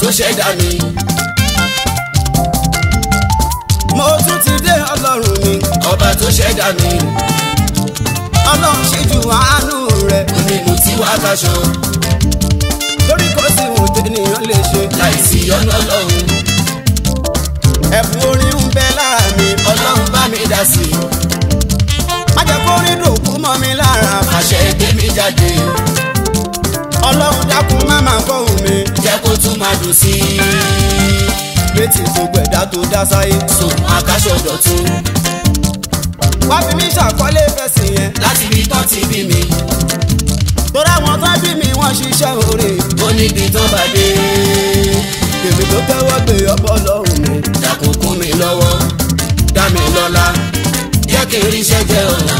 ṣẹ̀dá mi. mo tún ti dé ọlọ́run mi ọba tó ṣẹ̀dá mi. ọlọ́run ṣíjú àánú rẹ̀ onínú tí wàá kaṣọ lórí kò sí ohun tẹ́nìyàn lè ṣe láìsí ọ̀nà ọlọ́run. ẹ̀bùn orin ń bẹ lára mi ọlọ́run bá mi dá sí i. má jẹ́ kó rí dòkú mọ́ mi lára àṣẹ ẹgbẹ́ mi jáde. ọlọ́run dákun má máa fọ́hùn mi jẹ́ kó tún máa dùn sí i. létí gbogbo ẹ̀dá tó dá sáyé sùn àkàṣọ dọ̀tún. wá fi mí ṣàkọlé fẹ̀sìn yẹn láti ibi tán ti bí mi. torí àwọn tó bí mi wọ́n ṣiṣẹ́ oore ó níbi tán bá dé. èmi tó tẹ́wọ́ gbé ọbọ̀ lọ́rùn mi dákun kún mi lọ́wọ́ dá mi lọ́lá jẹ́ kí n ríṣẹ́ jẹ́ ọ̀la.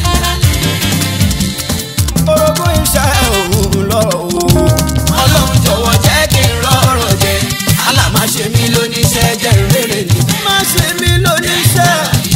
orogún iṣẹ́ òun lọ́rọ̀ o ọlọ́run jọ̀wọ́ jẹ́ kí n rọrọ̀ jẹ aláma ṣe mí lóníṣẹ́ jẹ́ rere ni. má ṣe mí lóníṣẹ́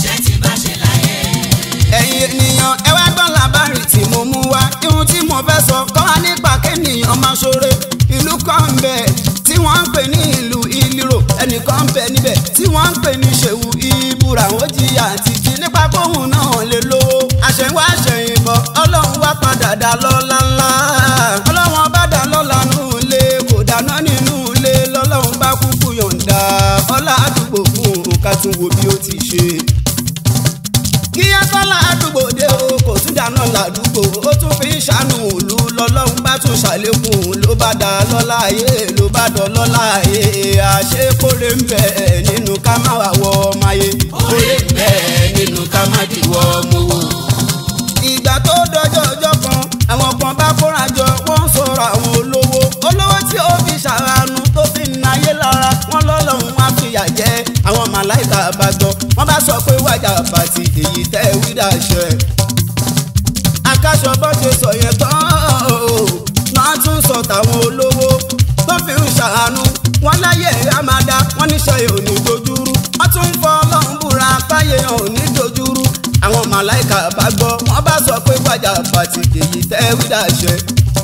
ẹ̀yin ènìyàn ẹ wá gbọ́n làbárì tí mo mú wá ihun tí mo fẹ́ sọ kọ́ wa nípa kéèyàn máa ṣoore ìlú kan ń bẹ tí wọ́n ń pè ní ìlú ìlírò ẹnìkan ń bẹ níbẹ̀ tí wọ́n ń pè ní ṣèwù ìbúra ó jìyà àti jí nípa kóhùn náà lè lówó àṣẹwá àṣẹyìnbọ ọlọ́run wá padà dá lọ́lá ńlá ọlọ́run bá dá lọ́lá nù ilé kò dáná nínú ilé lọ́lọ́run bá kúkú yọ̀ǹda ọlá àdúgbò fún un ká tún wo bí ó ti ṣe kí ẹsọ́lá àdúgbò dé o kò tún dáná ládùúgbò ó tún fi ń ṣàánú òlu lọ́lọ́run bá tún ṣàlékún ló bá dá lọ́lá ayé ló bá dán lọ́lá ayé àṣekóre ń bẹ nínú ká má wà wọ ọmọ ayé. oore ń bẹ nínú ká má dìwọ́ mú wò. ìgbà tó dọjọ́ ọjọ́ kan àwọn kan bá kóra jọ wọ́n ń sọ̀rọ̀ àwọn olówó olówó tí ó fi ṣàránú tó fi ń náyé lára wọn lọ́lọ́run wá fìyà jẹ àwọn màláìka bá gbọ́ wọ́n bá sọ pé wájà bàtì èyí tẹ́ wí dàṣẹ. akáṣọ bọ́ ṣe sọ yẹn tán o náà tún sọ tàwọn olówó tó fi ń ṣàánú wọn láyé àmàdá wọn níṣẹ́ ò ní dojúrú wọ́n tún ń fọ ọlọ́run búra páyé ò ní dojúrú àwọn màláìka bá gbọ́ wọ́n bá sọ pé wájà bàtì èyí tẹ́ wí dàṣẹ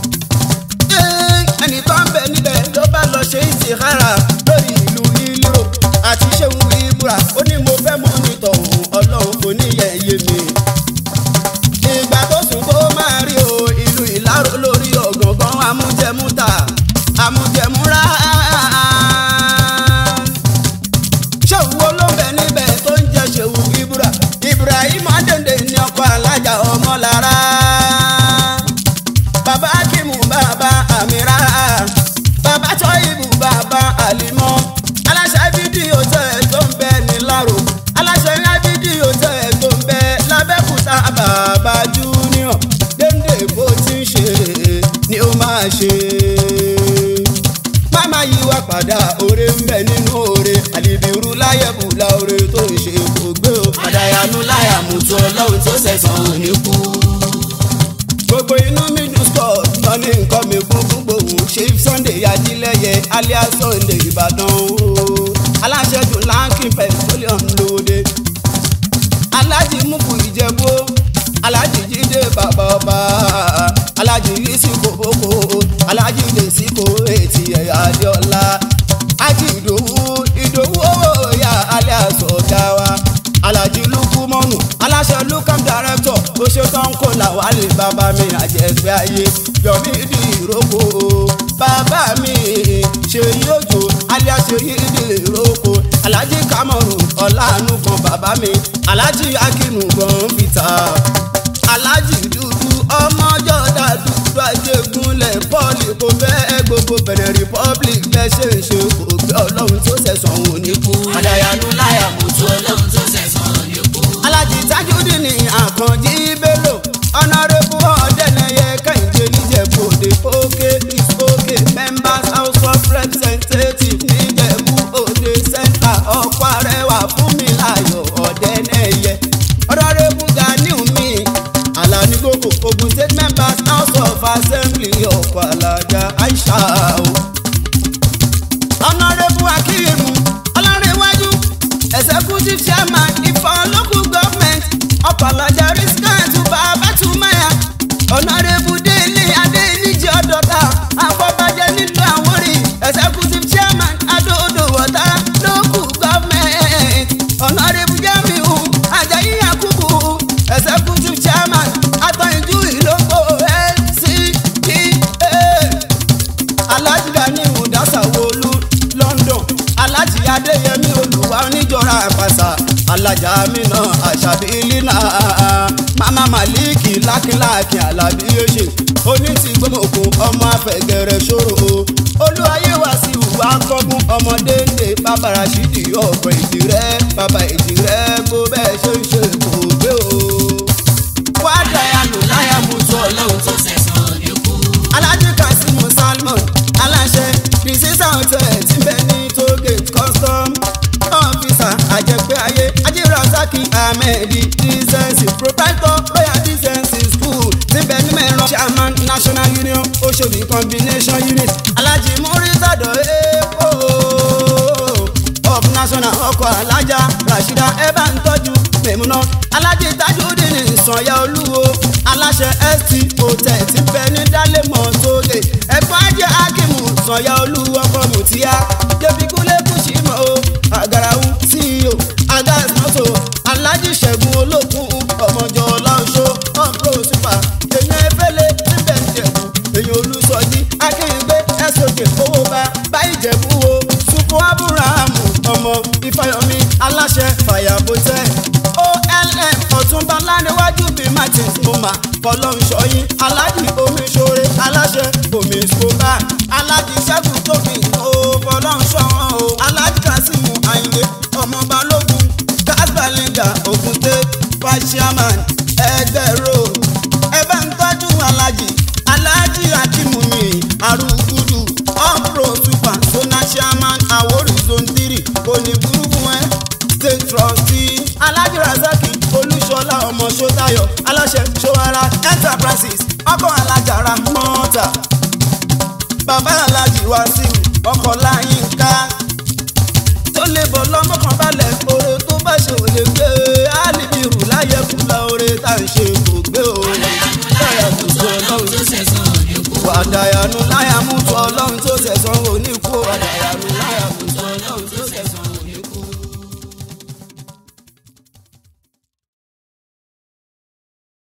ẹnì kan bẹ níbẹ̀ ló bá lọ ṣe ìtìkára lórí ìlú ìlú àti ṣéun ìbúra ó ní mo fẹ́ mọ́ nítọ̀ òun ọlọ́run kò ní yẹ̀yẹ́ mi. ìgbà tó sùn tó máa rí o ìlú ìláró lórí ọ̀gàngán amújẹmúta amújẹmúra. ṣéun wo ló ń bẹ níbẹ̀ tó ń jẹ́ ṣéun ìbúra Ibrahim adéǹde ní ọkọ̀ alájà ọmọ lára bàbá akimu bàbá amira bàbá tọ́yìbù bàbá àlìmọ́ aláṣẹ fídíò tẹ̀ ẹ́ tó ń bẹ ní lárò aláṣẹ fídíò tẹ̀ ẹ́ tó ń bẹ lábẹ́kúta bàbá júnior dénde bó ti ń ṣe ni ó máa ṣe. máma yí wá padà oore ń bẹ nínú oore àlìbìrú láyẹ̀bù la oore tó ń ṣe kò gbé o. àdàyànú láyà mùtú ọlọ́run tó sẹ̀sán òní kú. gbogbo inú mi dùn scott lọ ní nǹkan mi kún fún gbòòhùn chief sunday ajílẹ̀yẹ alias sunday ìbàdàn o aláṣẹ dùn lankin petroleum lóde alájì mùkù ìjẹ̀bú alájì jíde bàbá ọba alájì yìísí kòbókò alájì dèsíkò ètì ẹ̀yà adéọlá ájì ìdòwú ìdòwú owó ìyá alias ọ̀gá wa alájì lukumọ́nù aláṣẹ lukam director ó ṣe tán kó làwálé bàbá mi àjẹgbẹ́ ayé yọ̀mí di ìrókò bàbá mi ṣe yóò alias ṣe di ìrókò alájì kamaru ọ̀làánú kan bàbá mi alájì akínú gan fìtà alájì dúdú ọmọjọ́ dàdúgbò ajégúnlẹ̀ pọ́ọ̀lì kò fẹ́ gbogbo benin republic bẹ́ẹ̀ ṣe ń ṣe kò gbé ọlọ́run tó ṣẹ̀sán òní kú. àdàyànú láyà mùtú ọlọ́run tó sẹ̀sán òní kú. alájì tajudi ní àkànjí bello ọ̀nàrẹ́bù ọ̀dẹ́nẹyẹ kẹ́hìndé níjẹ̀bú òde òkè is òkè members house of representatives níjẹ̀bú òde center ọ̀pọ̀ arẹwà fún mi láyọ̀ ọ̀dẹ́nẹyẹ ọ̀nàrẹ́bù ganiu mi alani gogo ogun state members house of assembly ọ̀pọ̀ alájà aisha o ọ̀nàrẹ́bù akíyèmú ọlọ́rẹ̀wájú alájà mina àṣàbí lina mama maliki lákínláàkín alábí yéṣe oní ti gbọmọkùn ọmọ afẹgẹrẹ ṣòro olúwayé wá sí ìwà kọgún ọmọdé ndé bàbá rasidi ọgbọ ìdí rẹ bàbá ìdí rẹ bó bẹ́ẹ̀ ṣe ń ṣe kò gbé o. wá dayanu láyà mú tó ọlọ́run tó sẹ̀sán ní kú. alájí kasimu salmon aláṣẹ disease hotel tí ń bẹ ní tollgate custom officer àjẹpẹ́ ayé ajírasaki ahmed decency proprietor royal decency school tí ń bẹ ní mẹ́rin chairman national union oṣòdì combination unit alájí muritado epo of national ọkọ̀ alájà rashida eba ń tọ́jú mẹ́múná alájí tajudeen sanya olúwo aláṣẹ st hotel tí ń bẹ ní dálémọ̀ tóge ẹ̀gbọ́n ajé akimu sanya olúwo ọkọ̀ mùtíá débi kúlẹ̀ kùsìmọ̀ o àgàràwù ceo agas mọ́tò alájí ṣẹ́gun olókùn ọmọjọ ọlọ́ṣọ́ ọ̀pọ̀ super èèyàn efẹ́lẹ́ níbẹ̀ ń jẹ̀bù èèyàn olùsọjí akínyìngbé ẹ̀sọ́jẹ̀ owó bá báyìí jẹ̀bù o supu aburahamu ọmọ ifeanyi aláṣẹ fàyàbọ̀tẹ́ olm ọ̀túnba láníwájú bíi martins moma fọlọ́nṣọ́yìn alájì omiṣore aláṣẹ omi skoba alájì ṣẹ́gun tóbi o fọlọ́nṣọ́hàn o alájì kasimu ayinde ọmọ balógun gasbalinga ogunte fashiaman ẹgbẹ́ road ẹbẹ ń tọ́jú alájì alájì akimumi arúgbùdù ọ̀pro super zona chairman àwòrì zone three òní burúkú ẹ state trustee alájì razaki olúṣọlá ọmọ ṣọtayọ aláṣẹ ṣọwara enterprises ọkọ alájàra mọ́tà bàbá alájì wàsíù ọkọ láyínká tó lè bọ̀ lọ́mọkàn balẹ̀ oore tó bá ṣe ò lè gbé alibiru láyé kúlẹ̀ oore tá à ń ṣe kò gbé o.